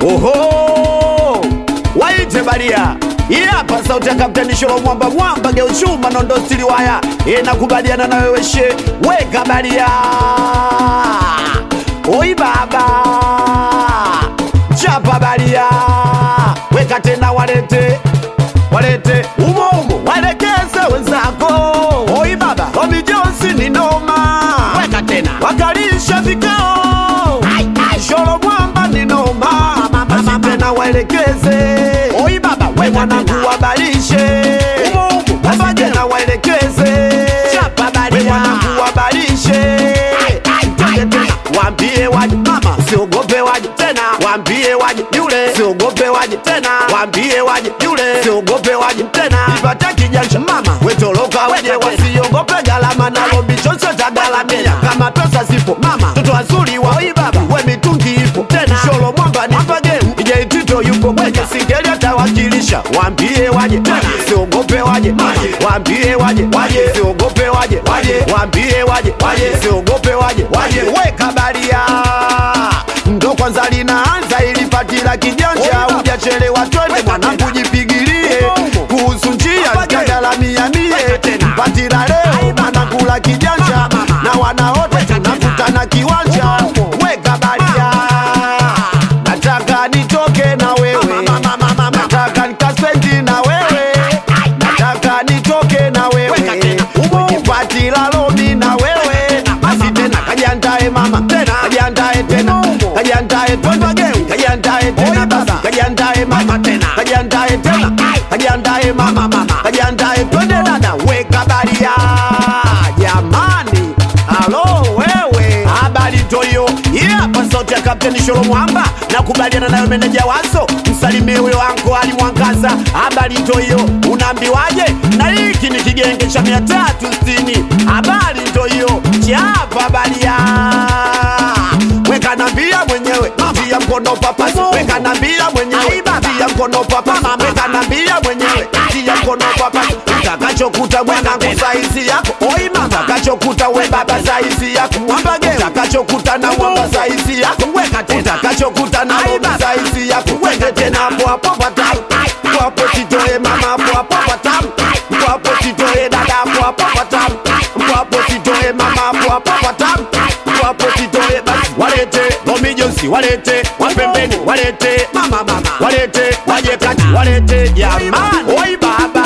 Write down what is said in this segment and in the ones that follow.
Oho, waite baria hii hapa sauti ya Kapteni Sholo Mwamba Mwamba geuchuma nondo stili waya inakubaliana na wewe she weka baria oi baba chapa baria weka tena walete walete umo umo walekeze wenzako oi baba Omi Jones ni noma weka tena wakalisha vikao Sholo Mwamba ni noma basi tena waelekeze oi baba we mwanangu wabalishe basi tena waelekeze we mwanangu wabalishe Twende tena waambie waje mama siogope waje tena waambie waje yule siogope waje tena waambie waje yule siogope waje tena ipate kijanja mama wetoroka waje wasiogope galama na lombi chocho tagalamia kama pesa zipo mama toto wazuri wa oi baba we mitungi ipo tena sholo mwamba ni pageu ije tito yupo kwenye singeli atawakilisha waambie waje tena siogope waje mama waambie waje waje siogope waje waje waambie waje waje siogope waje waje weka baria ndo kwanza linaanza ilipatila kijanja hujachelewa twende mwanangu jipigilie kuhusu njia zikagalamia mie patila leo manakula kijanja na wanaote tunakutana kiwanja weka baria nataka nitoke na wewe nataka nikaspendi na wewe nataka nitoke na wewe patila lomi na wewe basi tena kajiandae mama tena kajiandae tena kajiandae twende kajiandae tena basi kajiandae mama tena kajiandae tena kajiandae mama mama kajiandae twende dada weka baria jamani alo wewe habari toyo yeah, hapa sauti ya kapteni sholo mwamba nakubaliana nayo meneja waso msalimie huyo wanko ali mwangaza habari toyo unaambiwaje na hiki ni kigenge cha mia tatu sitini habari toyo chapa baria weka nambia mwenyewe tia mkono papasi weka nambia mwenyewe tia mkono papasi weka nambia mwenyewe tia mkono papasi utakachokuta mwanangu saizi yako oi mama utakachokuta we baba saizi yako mwamba geu utakachokuta na mwamba saizi yako weka tena utakachokuta na mwamba saizi yako weke tena hapo hapo patamu hapo hapo titoe mama hapo hapo patamu hapo hapo titoe dada hapo hapo patamu hapo hapo titoe mama hapo hapo patamu hapo hapo titoe basi walete Romi Jones walete wapembeni walete mama mama walete waje kati walete jamani oi baba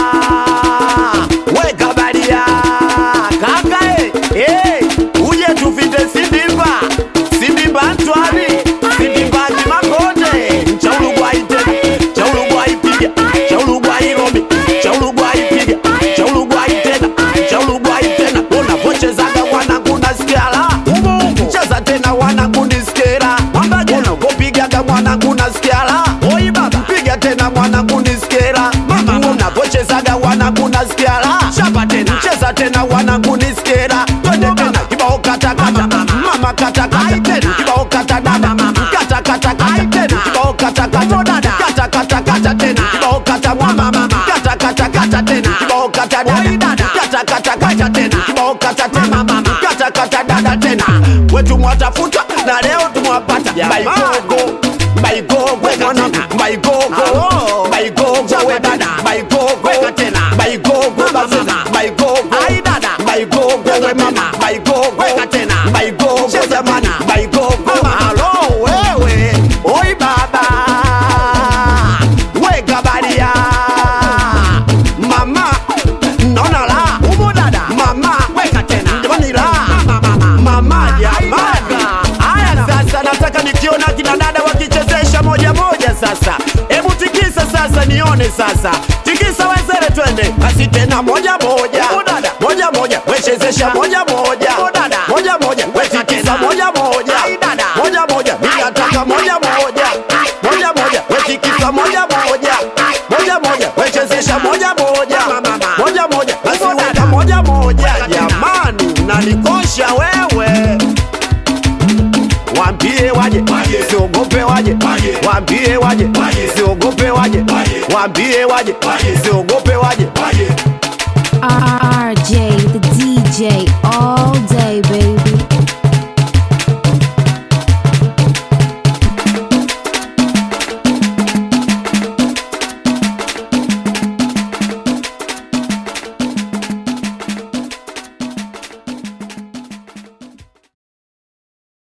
weka baria kaka eh eh uje tufite sindimba sindimba ntwari sindimba makonde chaulugwa ite chaulugwa ipiga chaulugwa iromi chaulugwa ipiga chaulugwa itena chaulugwa itena unapochezaga wanangu nasikia la cheza tena wanangu nisikera unapopigaga mwanangu nasikia la oi baba piga tena mwanangu nisikera unapochezaga wanangu nasikia la chapa tena cheza tena wanangu nisikera twende tena kibao katakata mama katakata tena kibao katadada katakata tena kibao katakata katakata tena kibao kata mama mama katakata tena kibao katadada katakata tena kibao kata tena katakata dada tena wetu mwatafuta na leo tumwapata baigogo baigogo mwanangu baigogo baigogo we dada baigogo baigogo basema baigogo ai dada baigogo we mama baigogo baigogo jamani baigogo alo wewe oi baba weka baria mama naona la umo dada mama weka tena jamani la mama jamani haya sasa nataka nikiona kina dada wakichezesha moja moja sasa hebu tikisa sasa nione sasa tikisa wezere twende basi tena moja moja moja moja wechezesha moja moja moja moja wetikisa moja moja moja moja minataka moja moja moja moja wetikisa moja moja moja moja wechezesha moja moja moja moja basi weka moja moja jamani nanikosha wewe Waambie waje, siogope waje, waambie waje, siogope waje, waambie waje, siogope waje. RJ, the DJ, all day.